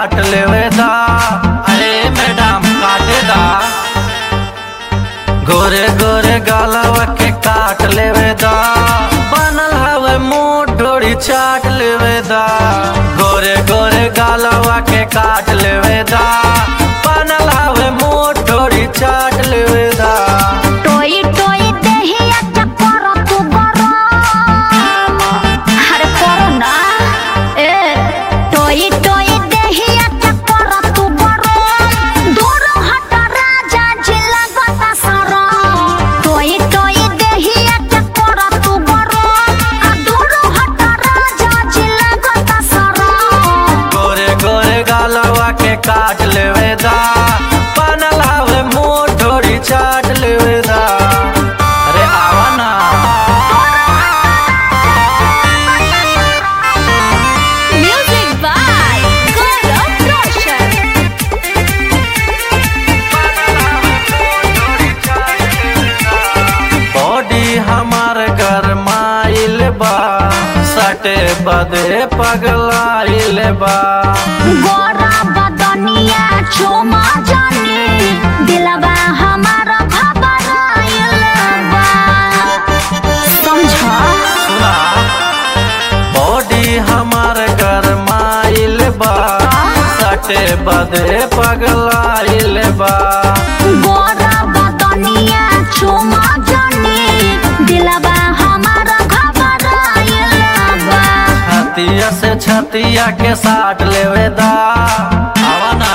काट लेवे दा अरे मैडम काटे दा गोरे गोरे गालवा के काट लेवे दा बनल हवे मुंह डोरी चाट लेवे दा गोरे गोरे गालवा के काट लेवे दा बनल हवे मुंह डोरी चाट लेवे दा टोई टोई देहिया चक्कर तू गरम अरे करो ना ए टोई टोई देहिया चक्कर तू गरम दूर हट राजा जिला गता सरम टोई टोई देहिया चक्कर तू गरम आ दूर हट राजा जिला गता सरम गोरे गोरे गालवा के काट लेवे दा बनल हवे मुंह डोरी चाट लेवे दा अरे आवा ना Music by Gaurav Roshan. Body हमार गरमाइल बा सटे बदे पगलाइल बा गोरा बदनिया चुमा जानी दिलवा हमारा घबराइल बा समझा सुना बॉडी हमार गरमाइल बा सटे बदे पगलाइल बा गोरा बदनिया चुमा जानी दिलवा हमारा घबराइल बा छतिया से छतिया के साट लेवे दा आवा ना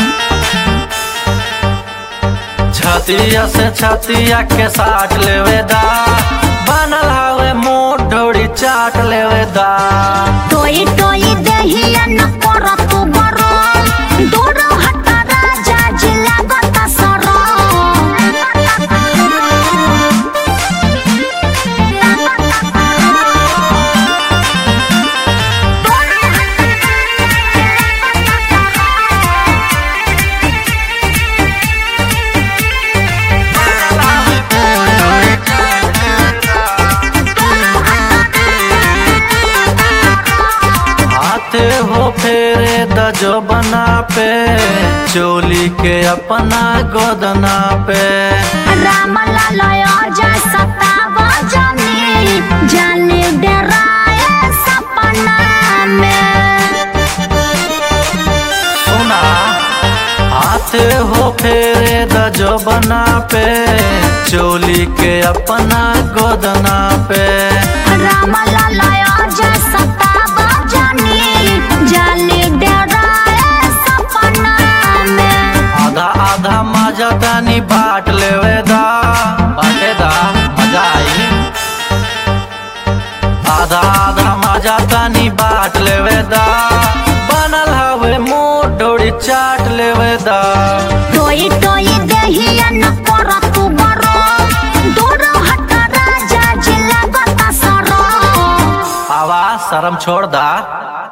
छतिया से छतिया के साट लेवे दा बनल हवे मुंह डोरी चाट लेवे दा टोई टोई देहिया न कर तू गरम दूर हट राजा जिला गता आते हो फेरे द जो बना पे चोली के अपना गोदना पे राम लाल जय सताव जानी जाने डराए सपना में सुना आते हो फेरे द जो बना पे चोली के अपना गोदना पे राम लाल जय सताव जानी जाने डराए सपना में आधा आधा मजा तनी बाट लेवे दा बाटे दा मजा आई आधा आधा मजा तनी बाट लेवे दा बनल हवे मुंह डोरी चाट लेवे दा टोई टोई देहिया न कर तू गरम दूर हट राजा जिला गता सरम आवा शर्म छोड़ दा